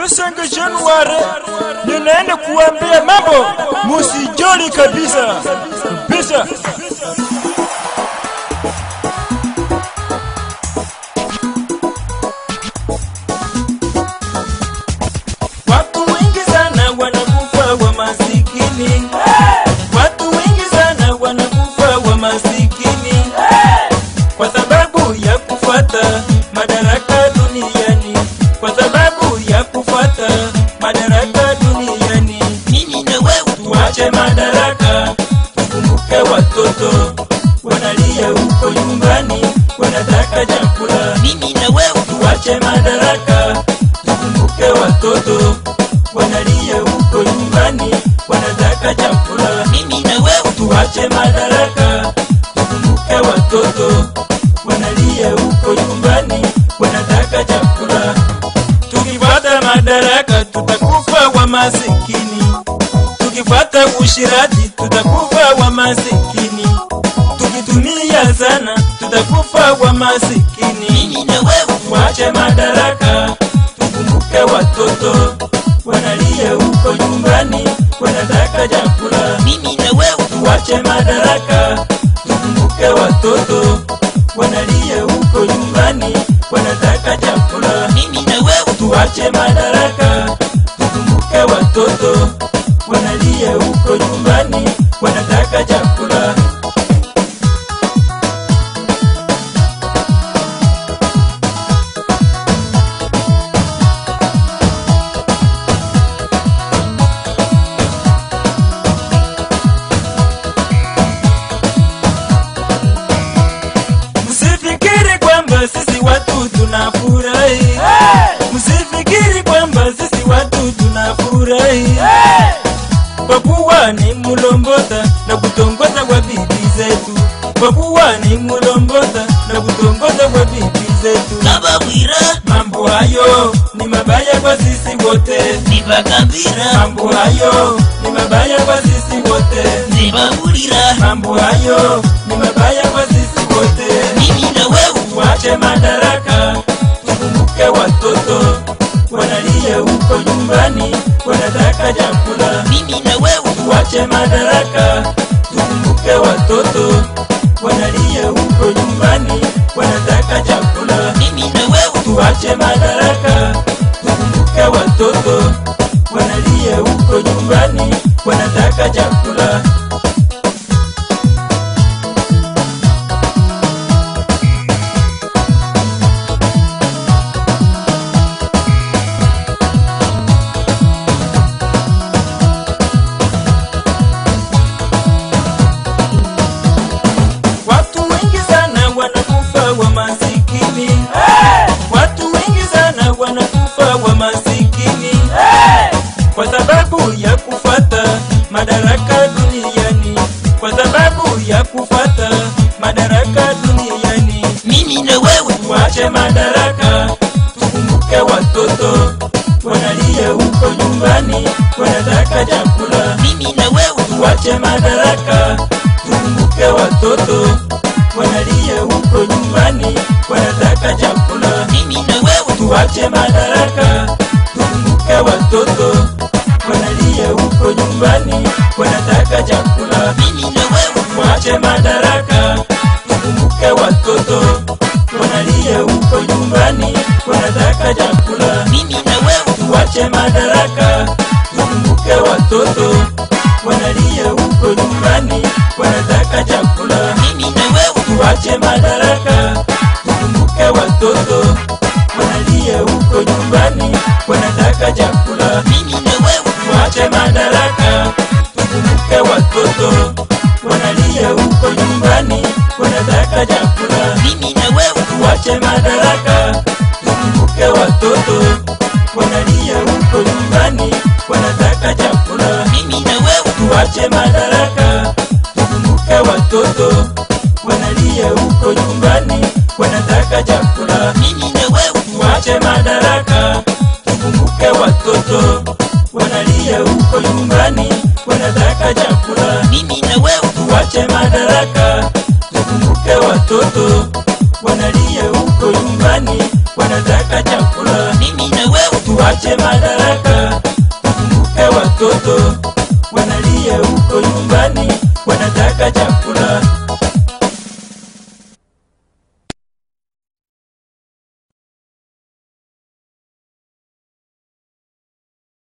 Lusenge Januari, ninaenda kuambia mambo musijali kabisa kabisa. Watu wengi sana wanakufa wa masikini. Watu wengi sana wanakufa wa masikini kwa sababu ya kufuata madaraka duniani, kwa sababu ya kufuata madaraka duniani. mimi na wewe Tuache madaraka, tukumbuke watoto wanalia huko nyumbani, wanataka chakula. mimi na wewe Tuache madaraka, tukumbuke watoto wanalia huko nyumbani, wanataka chakula. mimi na wewe Tuache madaraka, tukumbuke watoto wanalia huko nyumbani, wanataka chakula. Tukifuata madaraka, tutakufa wa masikini. Tukifuata ushirati, tutakufa wa masikini. Tukitumia sana, tutakufa wa masikini. mimi na wewe Tuache madaraka, tukumbuke watoto wanalia huko nyumbani, wanataka chakula. mimi na wewe Tuache madaraka, tukumbuke watoto wanalia huko nyumbani, wanataka chakula. mimi na wewe Tuache madaraka, tukumbuke watoto wanalia huko nyumbani, wanataka chakula. Msifikiri kwamba sisi watu tunafurahi. Msifikiri kwamba sisi watu tunafurahi. Kwa kuwa ni mulombota na kutongoza kwa bibi zetu. Kwa kuwa ni mulombota na kutongoza kwa bibi zetu. kababwira Mambo hayo ni mabaya kwa sisi wote. nibagambira Mambo hayo ni mabaya kwa sisi wote. nibabulira Mambo hayo ni mabaya kwa sisi wote. mimi na wewe Tuache madaraka, tukumbuke watoto wanalia huko nyumbani, wanataka chakula. mimi na wewe Tuache madaraka, tukumbuke watoto wanalia huko nyumbani, wanataka chakula. mimi na wewe Tuache madaraka, tukumbuke watoto wanalia huko nyumbani, wanataka chakula. Watu wengi sana wanakufa wa masikini. Watu wengi sana wanakufa wa masikini kwa sababu ya kufuata madaraka duniani, kwa sababu ya kufuata madaraka duniani. mimi na wewe Tuache madaraka, tukumbuke watoto wanalia huko nyumbani, wanataka chakula. mimi na wewe Tuache madaraka, tukumbuke watoto wanalia huko nyumbani, wanataka chakula. mimi na wewe Tuache madaraka, tukumbuke watoto wanalia huko nyumbani, wanataka chakula. mimi na wewe Tuache madaraka, tukumbuke watoto wanalia huko nyumbani, wanataka chakula. mimi na wewe Tuache madaraka, tukumbuke watoto wanalia huko nyumbani, wanataka chakula. mimi na wewe Tuache madaraka, tukumbuke watoto wanalia huko nyumbani, wanataka chakula. mimi na wewe Tuache madaraka, tukumbuke watoto wanalia huko nyumbani, wanataka chakula. mimi na wewe Tuache madaraka, tukumbuke watoto wanalia huko nyumbani, wanataka chakula. mimi na wewe Tuache madaraka, tukumbuke watoto wanalia huko nyumbani, wanataka chakula. mimi na wewe Tuache madaraka, tukumbuke watoto wanalia huko nyumbani, wanataka chakula. mimi na wewe Tuache madaraka, tukumbuke watoto wanalia huko nyumbani, wanataka chakula. mimi na wewe tuache madaraka tukumbuke watoto wanalia huko nyuma